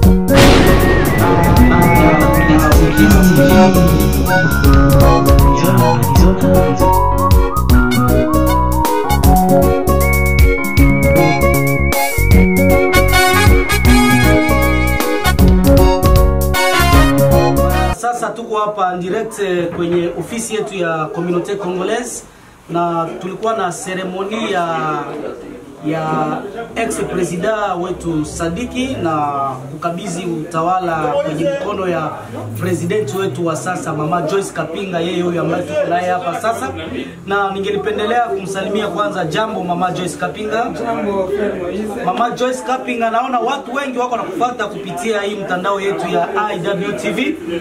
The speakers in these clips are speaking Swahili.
Sasa tuko hapa direct eh, kwenye ofisi yetu ya Communauté Congolaise na tulikuwa na seremoni ya ya ex presida wetu Sadiki na kukabidhi utawala kwenye mikono ya president wetu wa sasa mama Joyce Kapinga, yeye huyu ambaye tuko naye hapa sasa, na ningelipendelea kumsalimia kwanza. Jambo mama Joyce Kapinga. Jambo Fred Moise. Mama Joyce Kapinga, naona watu wengi wako nakufuata kupitia hii mtandao yetu ya IWTV.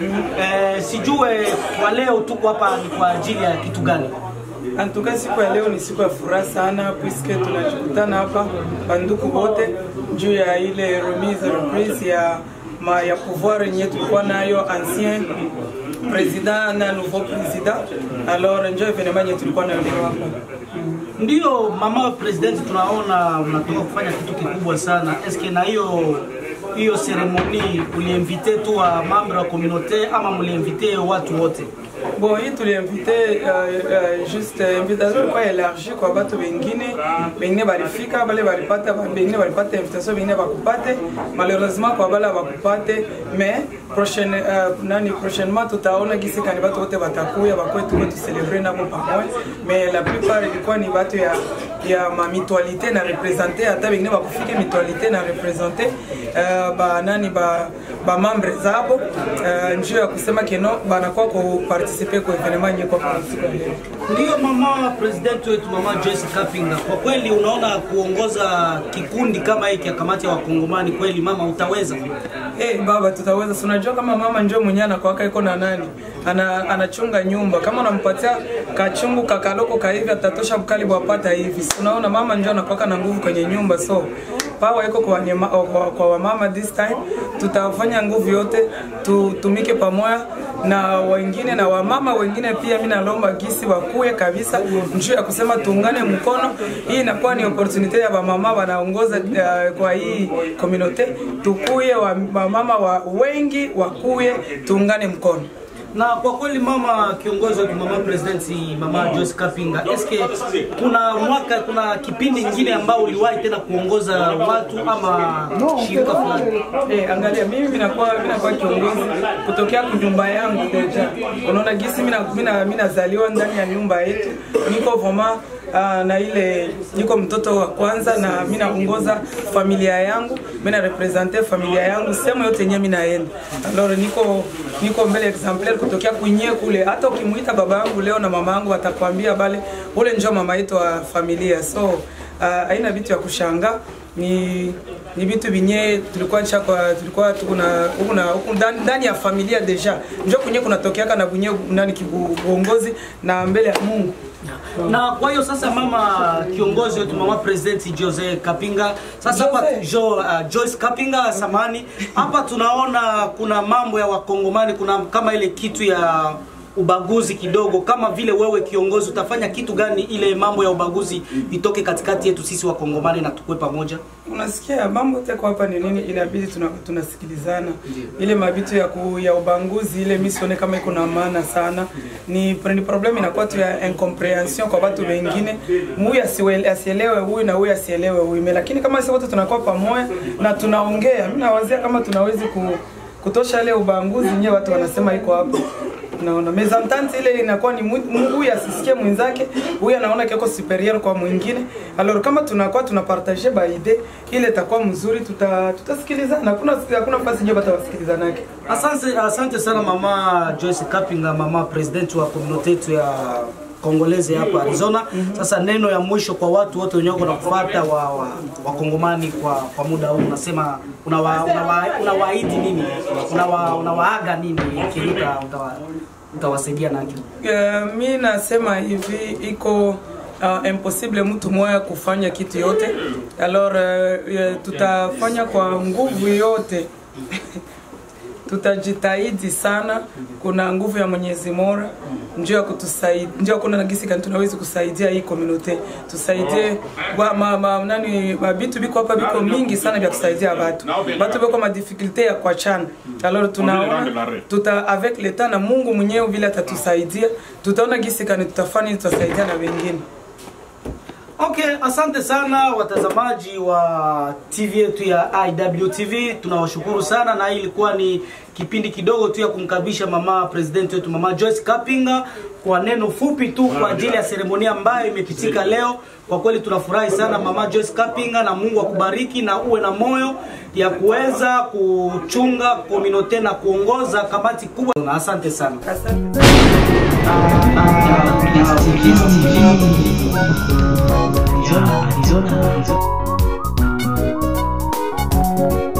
Eh, sijue kwa leo tuko hapa ni kwa ajili ya kitu gani? Antuka, siku ya leo ni siku ya furaha sana, puisque tunajikutana hapa banduku wote juu ya ile remise reprise ya ma, ya pouvoir yenye tulikuwa nayo ancien president na nouveau president. Alors njo evenement yenye tulikuwa nayo leo hapa. Ndiyo mama president, tunaona unatoka kufanya kitu kikubwa sana. Eske na hiyo hiyo seremoni uliinvite tu wa mambo ya communauté ama mliinvite watu wote? Bon, hii tuliinvite uh, uh, juste invitation ilikuwa élargie kwa batu bengine bengine balifika bale balipata bengine balipata invitation bengine bakupate malheureusement kwa bale bakupate mais prochaine uh, nani prochainement tutaona gisi kani batu wote batakuya bakwe tuko tucelebre nabo pamoja mais la plupart ilikuwa ni batu ya ya ma mutualité na représenter hata bengine bakufike mutualité na représenter uh, ba nani ba ba membre zabo uh, njoo ya kusema keno banakuwa ku participer kwa evenement nyeko kwa siku ya leo. Ndiyo mama president wetu mama Joyce Kapinga, kwa kweli unaona kuongoza kikundi kama hiki ya kamati ya wakongomani, kweli mama utaweza? Eh, baba tutaweza. Si unajua kama mama njoo mwenyewe anakuwaka iko na nani ana, anachunga nyumba. Kama unampatia kachungu kakaloko ka hivi atatosha mkali wapata hivi. Si unaona mama njoo anakuwaka na nguvu kwenye nyumba, so power iko kwa, wanyema, kwa, kwa wamama this time. Tutafanya nguvu yote tutumike pamoja na wengine na wamama wengine pia. Mimi nalomba gisi wakuye kabisa njoo ya kusema tuungane mkono. Hii inakuwa ni opportunity ya wamama wanaongoza uh, kwa hii community, tukuye wa, wamama wa wengi wakuye, tuungane mkono. Na kwa kweli mama kiongozi wetu mama president mama Joyce Kapinga, eske kuna mwaka kuna kipindi kingine ambao uliwahi tena kuongoza watu ama shirika fulani? Eh, angalia mimi minakuwa minakuwa kiongozi kutokea kunyumba yangu deja. Unaona gisi mina mina mina zaliwa ndani ya nyumba yetu. Niko voma uh, na ile niko mtoto wa kwanza na mimi naongoza familia yangu, mimi na represente familia yangu sehemu yote yenyewe mimi naenda. Alors niko niko mbele exemplaire kutokea kwenye kule. Hata ukimuita baba yangu leo na mama yangu watakwambia bale ule njoo mama yetu wa familia. So uh, haina vitu ya kushanga ni ni vitu vinye tulikuwa nisha kwa tulikuwa tukuna huku na huku ndani ndani ya familia deja njoo kwenye kunatokeaka na kwenye nani kiuongozi na mbele ya Mungu. Na kwa hiyo sasa, mama kiongozi wetu, mama president Jose Kapinga, sasa hapa Jose. jo, uh, Joyce Kapinga samani, hapa tunaona kuna mambo ya wakongomani, kuna kama ile kitu ya ubaguzi kidogo. Kama vile wewe kiongozi, utafanya kitu gani ile mambo ya ubaguzi itoke katikati yetu sisi wakongomani na tukue pamoja? Unasikia mambo teko hapa ni nini, inabidi tuna, tunasikilizana ile mabitu ya, ku, ya ubanguzi ile misione kama iko na maana sana. Ni, ni problem inakuwa tu ya incomprehension kwa watu wengine, huyu asiwe- asielewe huyu na huyu asielewe huyu, Me- lakini kama sisi wote tunakuwa pamoja na tunaongea, mimi nawazia kama tunawezi ku, kutosha ile ubanguzi nyewe watu wanasema iko hapo naona mezantante ile inakuwa ni mu- mu- huyu asisikie mwenzake, huyu anaona kiko superior kwa mwingine. Alors kama tunakuwa tunapartage ba idee ile itakuwa mzuri, tuta tutasikilizana. Hakuna hakuna nafasi nje batawasikilizanake. Asante, asante sana mama Joyce Kapinga, mama president wa community yetu ya Kongoleze hapa Arizona. Sasa neno ya mwisho kwa watu wote wenye wako nakufuata wa, wa, wakongomani kwa, kwa muda huu unasema unawa, unawa, unawaahidi nini? Unawa, unawaaga nini? Kile uta- utawa- utawasaidia nacho. Uh, mi nasema hivi iko uh, impossible mtu mmoja kufanya kitu yote. Alors uh, uh, tutafanya kwa nguvu yote tutajitahidi sana. Kuna nguvu ya Mwenyezi Mola njoo ya kutusaidia, njoo kuna nagisi kani tunaweza kusaidia hii community, tusaidie wa ma, ma, nani mabitu biko hapa biko mingi sana vya kusaidia watu watu biko ma difficulté ya kuachana. Alors tunaona tuta avec l'etat na Mungu mwenyewe vile atatusaidia, tutaona gisi kani tutafanya tutasaidia na wengine. Okay, asante sana watazamaji wa TV yetu ya IWTV, tunawashukuru sana, na hii ilikuwa ni kipindi kidogo tu ya kumkaribisha mama president wetu mama Joyce Kapinga kwa neno fupi tu kwa ajili ya seremonia ambayo imepitika leo. Kwa kweli tunafurahi sana mama Joyce Kapinga, na Mungu akubariki na uwe na moyo ya kuweza kuchunga kominote na kuongoza kamati kubwa. Na asante sana. Asante. Arizona, Arizona, Arizona.